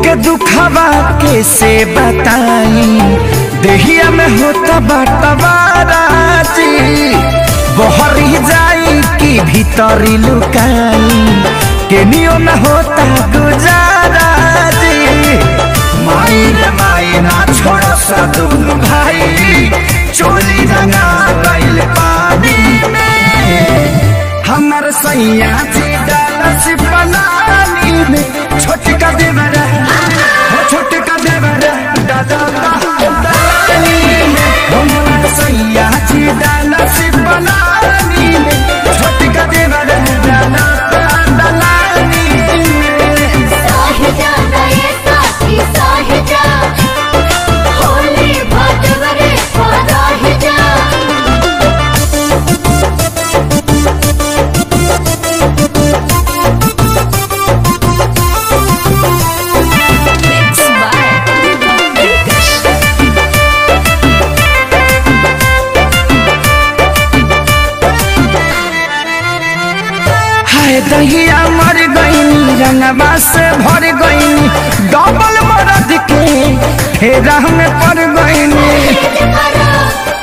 के दुखवा कैसे बताई देहिया में होता बटवाराजी बहरी जाई कि भीतरी लुकाई केनियो न होता गुजारा जी माई रे माई ना छोड़ सदुन भाई चोली रंगा गइल पानी में हमर सैया जी डालस बनानी में छोटका देवरा हो छोटका देवरा दादा दानी में हमर सैया जी डालस बनानी में छोटका देवरा दादा दानी में साहिजा नये साथी साहिजा होली भटवरे पराहिजा हाय दहिया मर गईनी रंगवा से भर गईनी डबल मरद के फेरा में पड़ गईनी करो